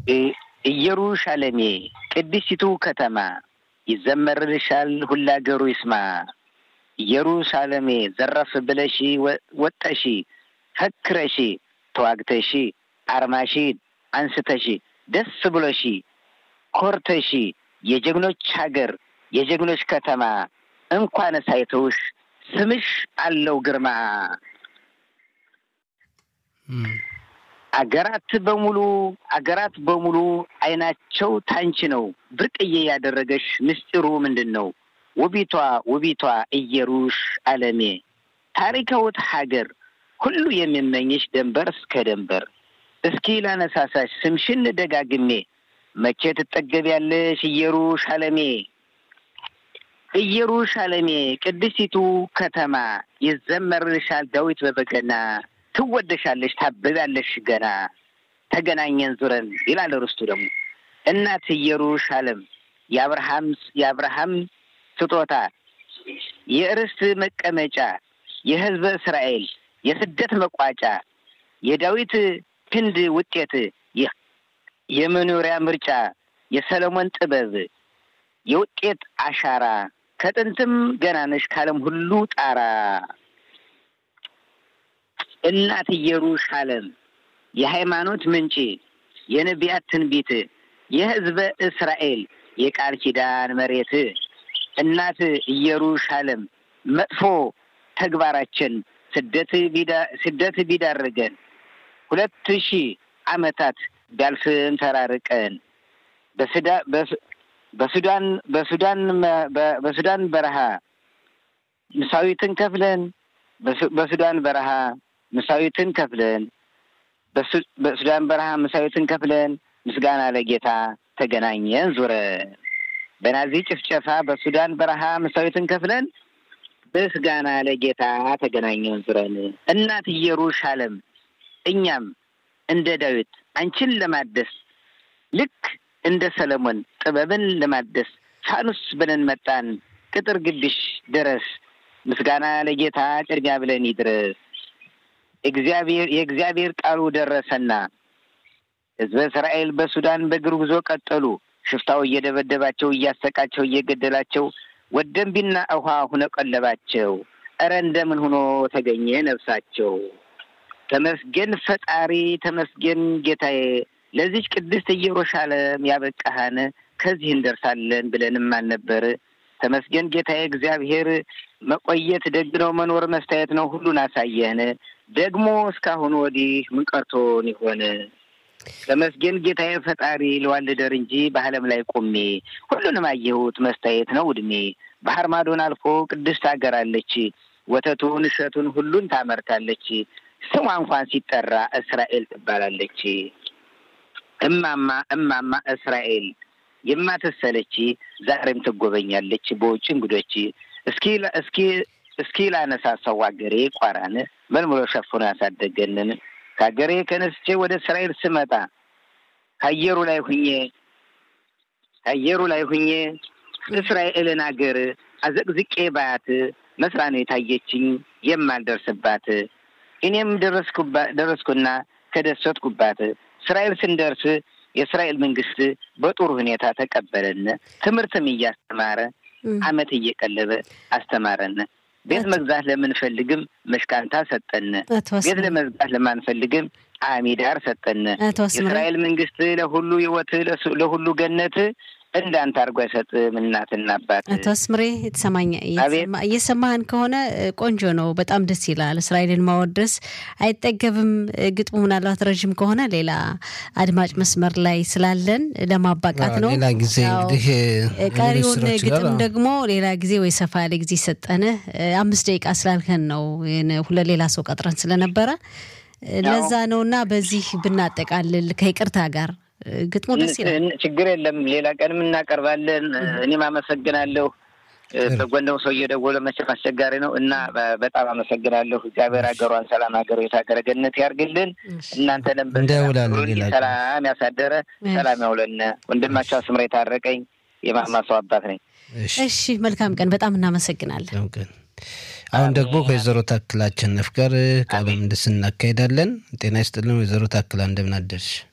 ኢየሩሻሌሜ ቅድስቲቱ ከተማ ይዘመርልሻል ሁላ አገሩ ይስማ። ኢየሩሳሌሜ ዘረፍ ብለሺ ወጠሺ ፈክረሺ ተዋግተሺ አርማሺ አንስተሺ ደስ ብሎሺ ኮርተሺ የጀግኖች ሀገር የጀግኖች ከተማ እንኳን ሳይተውሽ ስምሽ አለው ግርማ። አገራት በሙሉ አገራት በሙሉ አይናቸው ታንቺ ነው። ብርቅዬ ያደረገሽ ምስጢሩ ምንድን ነው? ውቢቷ ውቢቷ ኢየሩሻሌሜ ታሪካዊት ሀገር ሁሉ የሚመኝሽ ደንበር እስከ ደንበር። እስኪ ላነሳሳሽ ስምሽን ደጋግሜ መቼ ትጠገቢያለሽ ኢየሩሻሌሜ ኢየሩሻሌሜ ቅድስቲቱ ከተማ ይዘመርልሻል ዳዊት በበገና ትወደሻለሽ ታብቢያለሽ ገና ተገናኘን ዙረን ይላል ርስቱ ደግሞ እናት ኢየሩሻሌም የአብርሃም የአብርሃም ስጦታ የርስት መቀመጫ የሕዝበ እስራኤል የስደት መቋጫ የዳዊት ክንድ ውጤት የመኖሪያ ምርጫ የሰለሞን ጥበብ የውጤት አሻራ ከጥንትም ገናነሽ ካለም ሁሉ ጣራ እናት ኢየሩሻሌም የሃይማኖት ምንጭ የነቢያት ትንቢት የሕዝበ እስራኤል የቃል ኪዳን መሬት እናት ኢየሩሻሌም መጥፎ ተግባራችን ስደት ስደት ቢዳርገን ሁለት ሺህ ዓመታት ቢያልፍም ተራርቀን በሱዳን በሱዳን በሱዳን በረሃ ምሳዊትን ከፍለን በሱዳን በረሃ ምሳዊትን ከፍለን በሱዳን በረሃ ምሳዊትን ከፍለን ምስጋና ለጌታ ተገናኘን ዙረን በናዚ ጭፍጨፋ በሱዳን በረሃ ምሳዊትን ከፍለን ምስጋና ለጌታ ተገናኘን ዙረን እናት ኢየሩሻሌም እኛም እንደ ዳዊት አንቺን ለማደስ ልክ እንደ ሰለሞን ጥበብን ለማደስ ፋኑስ ብለን መጣን ቅጥር ግቢሽ ድረስ ምስጋና ለጌታ ቅድሚያ ብለን ይድረስ። እግዚአብሔር የእግዚአብሔር ቃሉ ደረሰና ሕዝበ እስራኤል በሱዳን በእግር ጉዞ ቀጠሉ። ሽፍታው እየደበደባቸው እያሰቃቸው እየገደላቸው ወደንቢና ውሃ ሁነ ቀለባቸው። እረ እንደምን ሆኖ ተገኘ ነፍሳቸው። ተመስገን ፈጣሪ ተመስገን ጌታዬ፣ ለዚች ቅድስት ኢየሩሻሌም ያበቃሃን ከዚህ እንደርሳለን ብለንም አልነበር። ተመስገን ጌታዬ እግዚአብሔር መቆየት ደግ ነው፣ መኖር መስታየት ነው። ሁሉን አሳየህን። ደግሞ እስካሁን ወዲህ ምን ቀርቶን ይሆን? ተመስገን ጌታዬ ፈጣሪ ለዋልደር እንጂ በዓለም ላይ ቆሜ ሁሉንም አየሁት መስታየት ነው እድሜ። ባህር ማዶን አልፎ ቅድስት ሀገር አለች፣ ወተቱን እሸቱን ሁሉን ታመርታለች። ስሟ እንኳን ሲጠራ እስራኤል ትባላለች። እማማ እማማ እስራኤል የማትሰለች ዛሬም ትጎበኛለች በውጭ እንግዶች። እስኪ እስኪ እስኪ ላነሳሳው አገሬ ቋራን መልምሎ ሸፍኖ ያሳደገንን ከሀገሬ ከነስቼ ወደ እስራኤል ስመጣ ከአየሩ ላይ ሁኜ ከአየሩ ላይ ሁኜ እስራኤልን አገር አዘቅዝቄ ባያት መስራ ነው የታየችኝ የማልደርስባት። እኔም ደረስኩና ከደሰትኩባት። እስራኤል ስንደርስ የእስራኤል መንግስት በጥሩ ሁኔታ ተቀበለን። ትምህርትም እያስተማረ አመት እየቀለበ አስተማረን። ቤት መግዛት ለምንፈልግም መሽካንታ ሰጠን። ቤት ለመግዛት ለማንፈልግም አሚዳር ሰጠን። የእስራኤል መንግስት ለሁሉ ህይወት ለሁሉ ገነት እንዳንተ አድርጎ አይሰጥም እናትና አባት። አቶ አስምሬ የተሰማኝ እየሰማህን ከሆነ ቆንጆ ነው፣ በጣም ደስ ይላል። እስራኤልን ማወደስ አይጠገብም። ግጥሙ ምናልባት ረዥም ከሆነ ሌላ አድማጭ መስመር ላይ ስላለን ለማባቃት ነው። ሌላ ጊዜ እንግዲህ ቀሪውን ግጥም ደግሞ ሌላ ጊዜ ወይ ሰፋ ያለ ጊዜ ሰጠን። አምስት ደቂቃ ስላልከን ነው ሁለት ሌላ ሰው ቀጥረን ስለነበረ ለዛ ነው እና በዚህ ብናጠቃልል ከይቅርታ ጋር ግጥሙ ደስ ይላል። ችግር የለም። ሌላ ቀንም እናቀርባለን። እኔም አመሰግናለሁ። በጎንደው ሰው እየደወለ መቼም አስቸጋሪ ነው እና በጣም አመሰግናለሁ። እግዚአብሔር ሀገሯን ሰላም ሀገሩ የታገረ ገነት ያርግልን። እናንተንም ሰላም ያሳደረ ሰላም ያውለን። ወንድማቸው አስምራ የታረቀኝ የማማ ሰው አባት ነኝ። እሺ፣ መልካም ቀን። በጣም እናመሰግናለን። አሁን ደግሞ ከወይዘሮ ታክላ አሸነፍ ጋር ቃለ ምልልስ እናካሄዳለን። ጤና ይስጥልን ወይዘሮ ታክላ እንደምን አደርሽ?